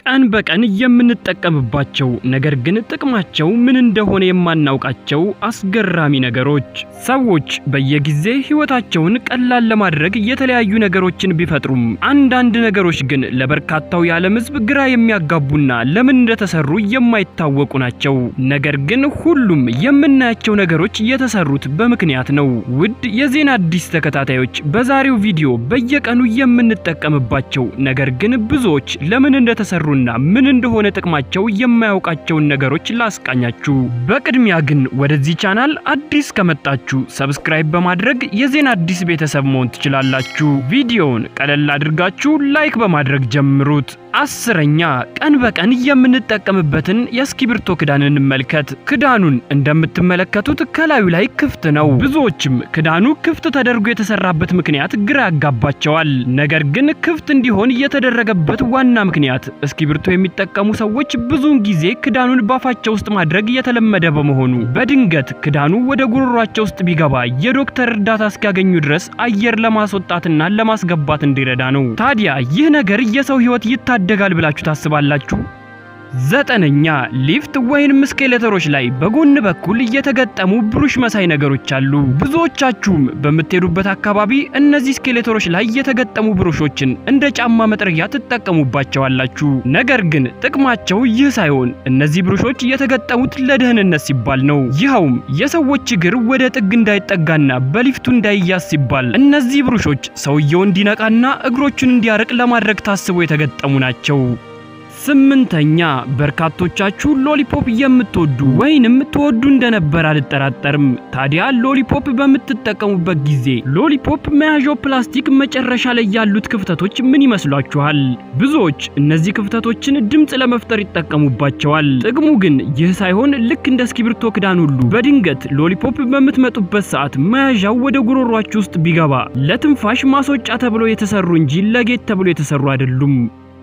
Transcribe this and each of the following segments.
ቀን በቀን የምንጠቀምባቸው ነገር ግን ጥቅማቸው ምን እንደሆነ የማናውቃቸው አስገራሚ ነገሮች። ሰዎች በየጊዜ ሕይወታቸውን ቀላል ለማድረግ የተለያዩ ነገሮችን ቢፈጥሩም አንዳንድ ነገሮች ግን ለበርካታው የዓለም ሕዝብ ግራ የሚያጋቡና ለምን እንደተሰሩ የማይታወቁ ናቸው። ነገር ግን ሁሉም የምናያቸው ነገሮች የተሰሩት በምክንያት ነው። ውድ የዜና አዲስ ተከታታዮች በዛሬው ቪዲዮ በየቀኑ የምንጠቀምባቸው ነገር ግን ብዙዎች ለምን እንደተሰሩና ምን እንደሆነ ጥቅማቸው የማያውቃቸውን ነገሮች ላስቃኛችሁ። በቅድሚያ ግን ወደዚህ ቻናል አዲስ ከመጣችሁ ሰብስክራይብ በማድረግ የዜና አዲስ ቤተሰብ መሆን ትችላላችሁ። ቪዲዮውን ቀለል አድርጋችሁ ላይክ በማድረግ ጀምሩት። አስረኛ ቀን በቀን የምንጠቀምበትን የእስክሪብቶ ክዳን እንመልከት። ክዳኑን እንደምትመለከቱት ከላዩ ላይ ክፍት ነው። ብዙዎችም ክዳኑ ክፍት ተደርጎ የተሰራበት ምክንያት ግራ ያጋባቸዋል። ነገር ግን ክፍት እንዲሆን የተደረገበት ዋና ምክንያት እስክሪብቶ የሚጠቀሙ ሰዎች ብዙውን ጊዜ ክዳኑን ባፋቸው ውስጥ ማድረግ የተለመደ በመሆኑ በድንገት ክዳኑ ወደ ጉሮሯቸው ውስጥ ቢገባ የዶክተር እርዳታ እስኪያገኙ ድረስ አየር ለማስወጣትና ለማስገባት እንዲረዳ ነው። ታዲያ ይህ ነገር የሰው ሕይወት ይታደጋል ብላችሁ ታስባላችሁ? ዘጠነኛ ሊፍት ወይንም ስኬሌተሮች ላይ በጎን በኩል የተገጠሙ ብሩሽ መሳይ ነገሮች አሉ። ብዙዎቻችሁም በምትሄዱበት አካባቢ እነዚህ ስኬሌተሮች ላይ የተገጠሙ ብሩሾችን እንደ ጫማ መጥረጊያ ትጠቀሙባቸዋላችሁ። ነገር ግን ጥቅማቸው ይህ ሳይሆን እነዚህ ብሩሾች የተገጠሙት ለደህንነት ሲባል ነው። ይኸውም የሰዎች እግር ወደ ጥግ እንዳይጠጋና በሊፍቱ እንዳይያዝ ሲባል እነዚህ ብሩሾች ሰውየው እንዲነቃና እግሮቹን እንዲያርቅ ለማድረግ ታስበው የተገጠሙ ናቸው። ስምንተኛ በርካቶቻችሁ ሎሊፖፕ የምትወዱ ወይንም ትወዱ እንደነበር አልጠራጠርም። ታዲያ ሎሊፖፕ በምትጠቀሙበት ጊዜ ሎሊፖፕ መያዣው ፕላስቲክ መጨረሻ ላይ ያሉት ክፍተቶች ምን ይመስሏችኋል? ብዙዎች እነዚህ ክፍተቶችን ድምፅ ለመፍጠር ይጠቀሙባቸዋል። ጥቅሙ ግን ይህ ሳይሆን ልክ እንደ እስክሪብቶ ክዳን ሁሉ በድንገት ሎሊፖፕ በምትመጡበት ሰዓት መያዣው ወደ ጉሮሯችሁ ውስጥ ቢገባ ለትንፋሽ ማስወጫ ተብሎ የተሰሩ እንጂ ለጌጥ ተብሎ የተሰሩ አይደሉም።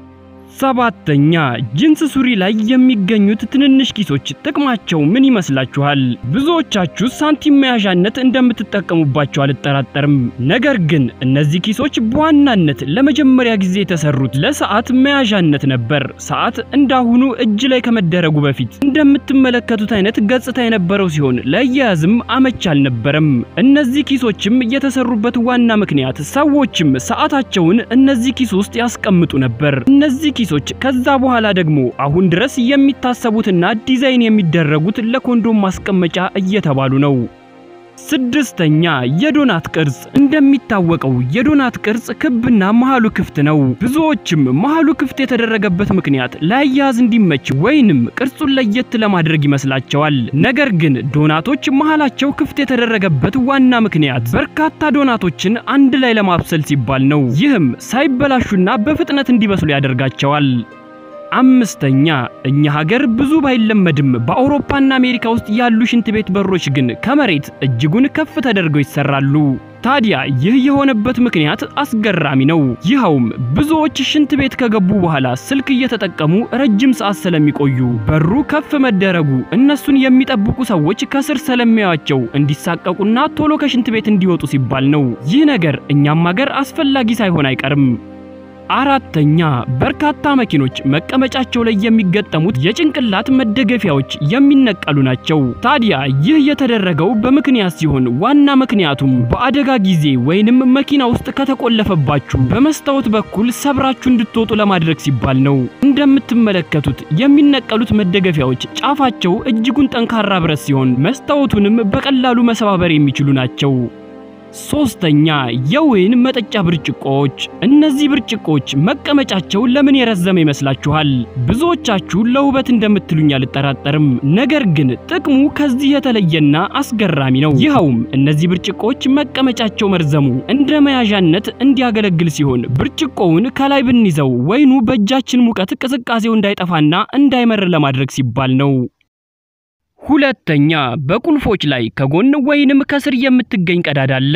ሰባተኛ ጂንስ ሱሪ ላይ የሚገኙት ትንንሽ ኪሶች ጥቅማቸው ምን ይመስላችኋል? ብዙዎቻችሁ ሳንቲም መያዣነት እንደምትጠቀሙባቸው አልጠራጠርም። ነገር ግን እነዚህ ኪሶች በዋናነት ለመጀመሪያ ጊዜ የተሰሩት ለሰዓት መያዣነት ነበር። ሰዓት እንዳሁኑ እጅ ላይ ከመደረጉ በፊት እንደምትመለከቱት አይነት ገጽታ የነበረው ሲሆን ለአያያዝም አመች አልነበረም። እነዚህ ኪሶችም የተሰሩበት ዋና ምክንያት ሰዎችም ሰዓታቸውን እነዚህ ኪስ ውስጥ ያስቀምጡ ነበር። እነዚህ ኪሶች ከዛ በኋላ ደግሞ አሁን ድረስ የሚታሰቡትና ዲዛይን የሚደረጉት ለኮንዶም ማስቀመጫ እየተባሉ ነው። ስድስተኛ የዶናት ቅርጽ። እንደሚታወቀው የዶናት ቅርጽ ክብና መሃሉ ክፍት ነው። ብዙዎችም መሃሉ ክፍት የተደረገበት ምክንያት ለአያያዝ እንዲመች ወይንም ቅርጹን ለየት ለማድረግ ይመስላቸዋል። ነገር ግን ዶናቶች መሃላቸው ክፍት የተደረገበት ዋና ምክንያት በርካታ ዶናቶችን አንድ ላይ ለማብሰል ሲባል ነው። ይህም ሳይበላሹና በፍጥነት እንዲበስሉ ያደርጋቸዋል። አምስተኛ እኛ ሀገር ብዙ ባይለመድም በአውሮፓና አሜሪካ ውስጥ ያሉ ሽንት ቤት በሮች ግን ከመሬት እጅጉን ከፍ ተደርገው ይሰራሉ። ታዲያ ይህ የሆነበት ምክንያት አስገራሚ ነው። ይኸውም ብዙዎች ሽንት ቤት ከገቡ በኋላ ስልክ እየተጠቀሙ ረጅም ሰዓት ስለሚቆዩ በሩ ከፍ መደረጉ እነሱን የሚጠብቁ ሰዎች ከስር ስለሚያዩአቸው እንዲሳቀቁና ቶሎ ከሽንት ቤት እንዲወጡ ሲባል ነው። ይህ ነገር እኛም ሀገር አስፈላጊ ሳይሆን አይቀርም። አራተኛ በርካታ መኪኖች መቀመጫቸው ላይ የሚገጠሙት የጭንቅላት መደገፊያዎች የሚነቀሉ ናቸው። ታዲያ ይህ የተደረገው በምክንያት ሲሆን ዋና ምክንያቱም በአደጋ ጊዜ ወይንም መኪና ውስጥ ከተቆለፈባችሁ በመስታወት በኩል ሰብራችሁ እንድትወጡ ለማድረግ ሲባል ነው። እንደምትመለከቱት የሚነቀሉት መደገፊያዎች ጫፋቸው እጅጉን ጠንካራ ብረት ሲሆን መስታወቱንም በቀላሉ መሰባበር የሚችሉ ናቸው። ሶስተኛ የወይን መጠጫ ብርጭቆዎች። እነዚህ ብርጭቆዎች መቀመጫቸው ለምን የረዘመ ይመስላችኋል? ብዙዎቻችሁ ለውበት እንደምትሉኝ አልጠራጠርም። ነገር ግን ጥቅሙ ከዚህ የተለየና አስገራሚ ነው። ይኸውም እነዚህ ብርጭቆዎች መቀመጫቸው መርዘሙ እንደ መያዣነት እንዲያገለግል ሲሆን ብርጭቆውን ከላይ ብንይዘው ወይኑ በእጃችን ሙቀት ቅዝቃዜው እንዳይጠፋና እንዳይመር ለማድረግ ሲባል ነው። ሁለተኛ በቁልፎች ላይ ከጎን ወይንም ከስር የምትገኝ ቀዳዳ አለች።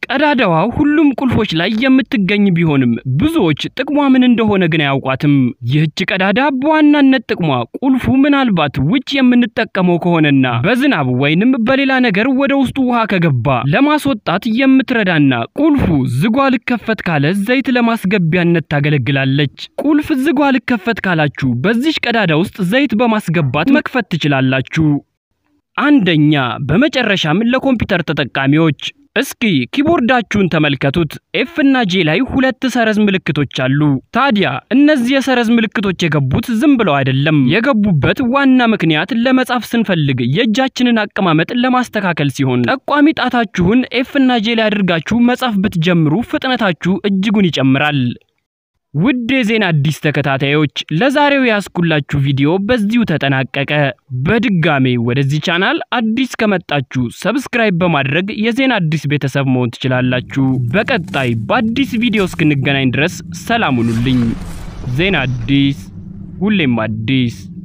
ቀዳዳዋ ሁሉም ቁልፎች ላይ የምትገኝ ቢሆንም ብዙዎች ጥቅሟ ምን እንደሆነ ግን አያውቋትም። ይህች ቀዳዳ በዋናነት ጥቅሟ ቁልፉ ምናልባት ውጭ የምንጠቀመው ከሆነና በዝናብ ወይንም በሌላ ነገር ወደ ውስጡ ውሃ ከገባ ለማስወጣት የምትረዳና ቁልፉ ዝጓ ልከፈት ካለ ዘይት ለማስገቢያነት ታገለግላለች። ቁልፍ ዝጓ ልከፈት ካላችሁ በዚች ቀዳዳ ውስጥ ዘይት በማስገባት መክፈት ትችላላችሁ። አንደኛ፣ በመጨረሻም ለኮምፒውተር ተጠቃሚዎች እስኪ ኪቦርዳችሁን ተመልከቱት። ኤፍ እና ጄ ላይ ሁለት ሰረዝ ምልክቶች አሉ። ታዲያ እነዚህ የሰረዝ ምልክቶች የገቡት ዝም ብለው አይደለም። የገቡበት ዋና ምክንያት ለመጻፍ ስንፈልግ የእጃችንን አቀማመጥ ለማስተካከል ሲሆን ጠቋሚ ጣታችሁን ኤፍ እና ጄ ላይ አድርጋችሁ መጻፍ ብትጀምሩ ፍጥነታችሁ እጅጉን ይጨምራል። ውድ የዜና አዲስ ተከታታዮች ለዛሬው ያስኩላችሁ ቪዲዮ በዚሁ ተጠናቀቀ። በድጋሜ ወደዚህ ቻናል አዲስ ከመጣችሁ ሰብስክራይብ በማድረግ የዜና አዲስ ቤተሰብ መሆን ትችላላችሁ። በቀጣይ በአዲስ ቪዲዮ እስክንገናኝ ድረስ ሰላም ሁኑልኝ። ዜና አዲስ ሁሌም አዲስ